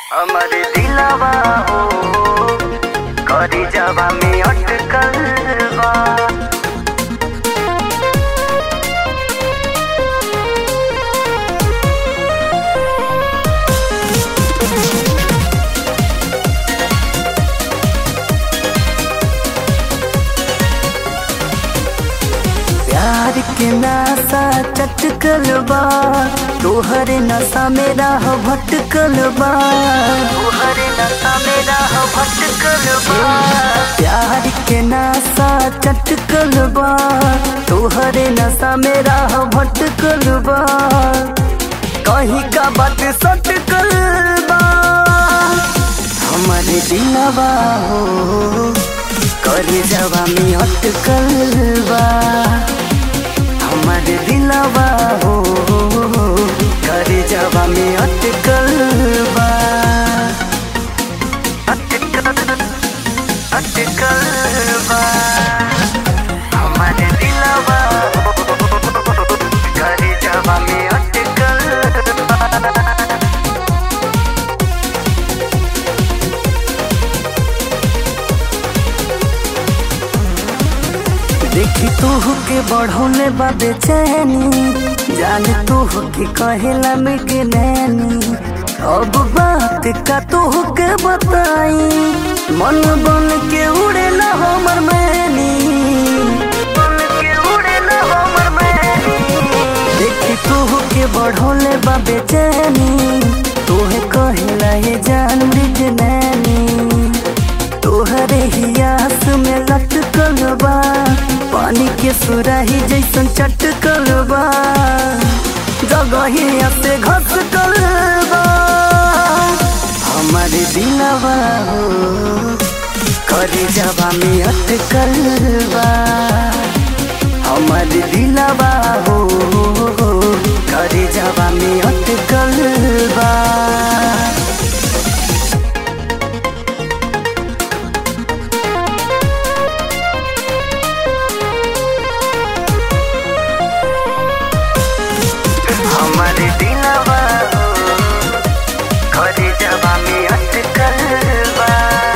हमर दिलवा हो करी जवा में अटकल बा प्यार के नासा चटकल बा तोहर नशा मेरा हो भटकल बा तोहर नशा मेरा हो भटकल बा प्यार के नासा चटकल बा तोहर नशा मेरा हो भटकल बा कहीं का बात सटकल बा हमारे दिलवा हो करे जवा में अटकल बा हमारे दिलवा हो करे जवा में अटकल बा अटकल अटकल बा हमारे दिलवा हो करे जवा में अटकल बा देखी तू के बढ़ौले बा बेचैनी जान तू के कहेला में के नैनी अब बात का तू के बताई मन बन के उड़ेला हमर मैनी बन के उड़ेला हमर मैनी देखी तू के बढ़ौले बा बेचैनी तोहे कहेला ये जान मृग नैनी तोहरे ही आस में लटकल बा पानी के सुराही जैसन चटकल बा जगहिया से घसकल बा हमारे दिलवा हो करे जवा में अटकल बा हमारे दिलवा हो करे जवा में अटकल बा हमारे दिलवा हो खरी जवा में अटकल बा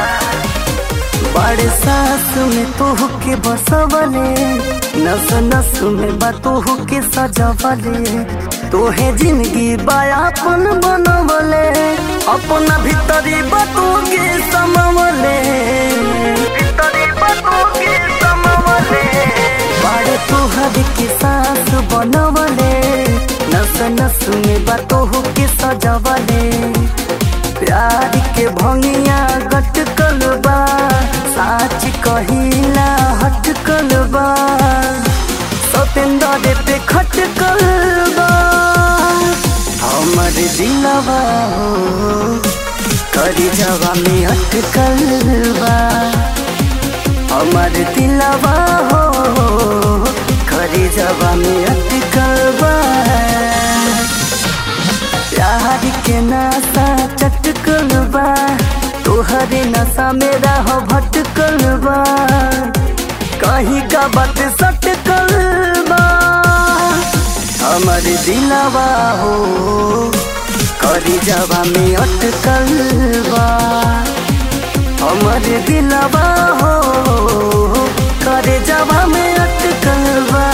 बड़े सास में तोह के बसवले नस नस में बा तोह के सजवले तोहे जिंदगी बायापन बनवले अपना भीतरी बतू के समवले भीतरी बतू के समवले बड़े तोहर के सास बनवले नस नस में बतोह के सजवले प्यार के भंगिया गटकल बा साच कहिला हटकल बा सतेंद्र पे खटकल बा हमर दिलवा हो करी जवा में अटकल बा हमर दिलवा हो खरी जवा में अटकल बा प्यार के नशा चटकल बा तोहरे नशा मेरा हो भटकल बा कहीं का बात सटकल बा हमर दिलवा हो करी जवा में अटकल बा हमर दिलवा हो करे जवा में अटकल बा